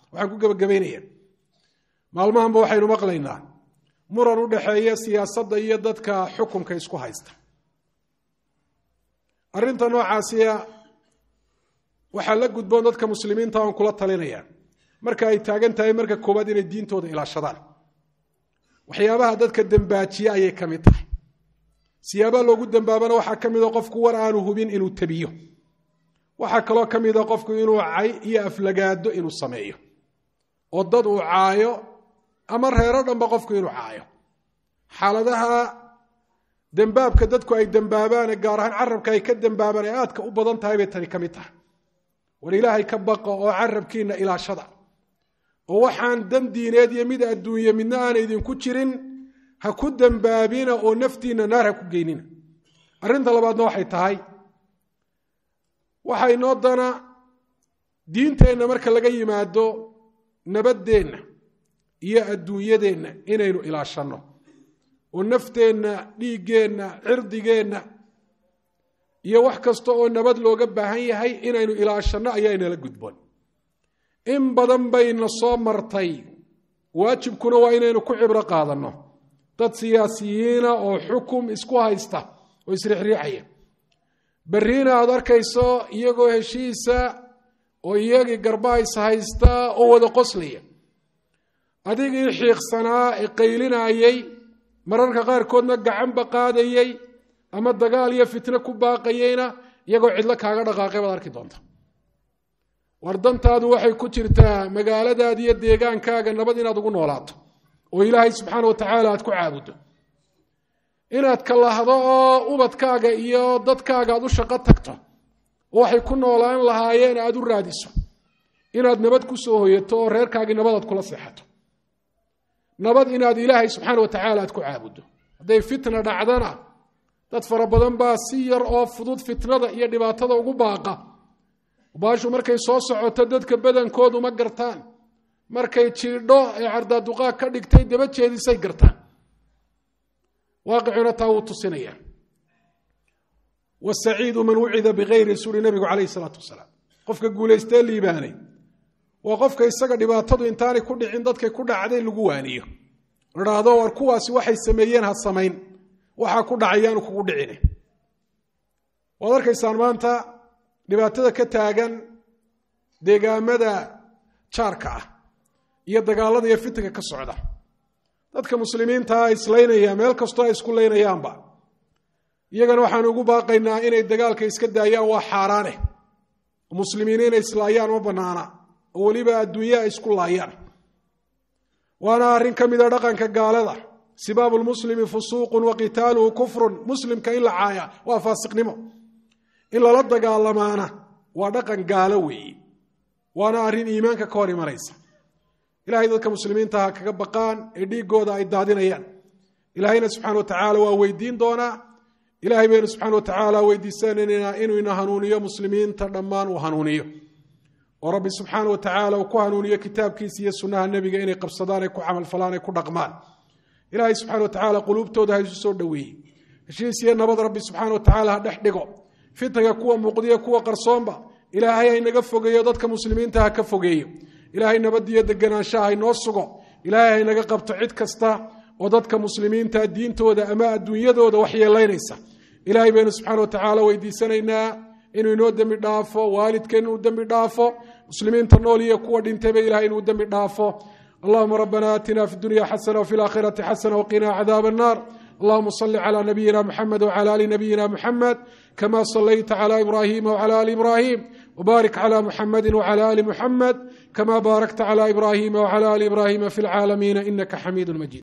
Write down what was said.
waxaan ku gebagabaynaya maalmahanba waxaynu maqlaynaa muran u dhexeeya siyaasadda iyo dadka xukunka isku haysta arrinta noocaasiya waxaa la gudboon dadka muslimiinta aan kula talinaya marka ay taagan tahay marka koowaad inay diintooda ilaashadaan waxyaabaha dadka dembaajiye ayay ka mid tahay siyaabaha loogu dembaabana waxaa ka mida qofku war aanu hubin inuu tabiyo waxaa kaloo ka mida qofku inuu cay iyo aflagaado inuu sameeyo oo dad uu caayo ama reero dhanba qofku inuu caayo xaaladaha dembaabka dadku ay dembaabaane gaar ahaan carabka ay ka dembaabaan ay aadka u badan tahay bay tani ka mid tahay war ilaahay ka baqa oo carabkiina ilaashada oo waxaan dan diineed iyo mid adduunye midna aana idinku jirin ha ku dembaabina oo naftiina naar ha ku geynina arrinta labaadna waxay tahay waxaa inoo dana diinteenna marka laga yimaado nabaddeenna iyo adduunyadeenna inaynu ilaashanno oo nafteenna dhiiggeenna cirdigeenna iyo wax kasta oo nabad looga baahan yahay inaynu ilaashanno ayaa inala gudboon in badan bayna soo martay waajibkuna waa inaynu ku cibro qaadanno dad siyaasiyiina oo xukum isku haysta oo isriixriixaya berriina aad arkayso iyagoo heshiisa oo iyagii garbahays haysta oo wada qoslaya adigii xiiqsanaa ee qaylinayey mararka qaarkoodna gacanba qaadayey ama dagaal iyo fitno ku baaqayeyna iyagoo cidlo kaaga dhaqaaqay baad arki doonta war dantaadu waxay ku jirtaa magaaladaada iyo deegaankaaga nabad inaad ugu noolaato oo ilaahay subxaana watacaala aad ku caabuddo inaad kalahdo oo ubadkaaga iyo dadkaaga aad u shaqo tagto oo waxay ku noolaan lahaayeen aad u raadiso inaad nabad ku soo hoyato oo reerkaagii nabadaad kula seexato nabad inaad ilaahay subxaana watacaala aad ku caabuddo hadday fitna dhacdana dad fara badan baa si yar oo fudud fitnada iyo dhibaatada ugu baaqa baashu markay soo socoto dadka badankoodu ma gartaan markay jiidho ee cardaaduqaag ka dhigtay daba jeedisay gartaan waaqicuna taa wuu tusinaya wasaciidu man wucida bikayri suri nabigu calayhi salaatu wasalaam qofka guulaystee liibaanay waa qofka isaga dhibaatadu intaanay ku dhicin dadkay ku dhacday lagu waaniyo ladhaahdo war kuwaasi waxay sameeyeen ha samayn waxaa ku dhacayaanu kugu dhicine waad arkaysaan maanta dhibaatada ka taagan deegaamada jaarka ah iyo dagaalada iyo fitanka ka socda dadka muslimiintaa islaynaya meel kastoo ay isku laynayaanba iyagana waxaanu ugu baaqaynaa inay dagaalka iska daayaan waa xaaraane muslimiin inay islaayaan ma banaana oo weliba adduunya ay isku laayaan waana arrin ka mida dhaqanka gaalada sibaabu lmuslimi fusuuqun wa qitaaluhu kufrun muslimka in la caaya waa faasiqnimo in lala dagaalamaana waa dhaqan gaalo weeye waana arrin iimaanka ka hor imanaysa ilahay dadka muslimiinta ha kaga baqaan ee dhiigooda ay daadinayaan ilaahayna subxana watacaala waa weydiin doonaa ilahay baynu subxana watacaala weydiisanaynaa inuu ina hanuuniyo muslimiinta dhammaan uu hanuuniyo oo rabbi subxaana watacaala uu ku hanuuniyo kitaabkiisa iyo sunnaha nebiga inay qabsadaan ay ku camalfalaan ay ku dhaqmaan ilaahay subxana watacaala quluubtooda ha isu soo dhoweeyey heshiis iyo nabad rabbi subxaana watacaala ha dhex dhigo fitnaga kuwa muuqdiyo kuwa qarsoonba ilaahay haynaga fogeeyo dadka muslimiinta ha ka fogeeyo ilaahay nabadiyo deganaanshaha haynoo sugo ilaahay haynaga qabto cid kasta oo dadka muslimiinta diintooda ama adduunyadooda waxyeelaynaysa ilaahay baynu subxaana watacaala weydiisanaynaa inuu inoo dembi dhaafo waalidkeen inuu dembi dhaafo muslimiinta nool iyo kuwa dhintayba ilahay inuu dembi dhaafo allahuma rabbana aatina fi dunya xasana wfi laakhirati xasana wqina cadaab الnar اللهم صل على نبينا محمد وعلى ال نبينا محمد كما صليت على ابراهيم وعلى ال ابراهيم وبارك على محمد وعلى ال محمد كما باركت على ابراهيم وعلى ال ابراهيم في العالمين انك حميد مجيد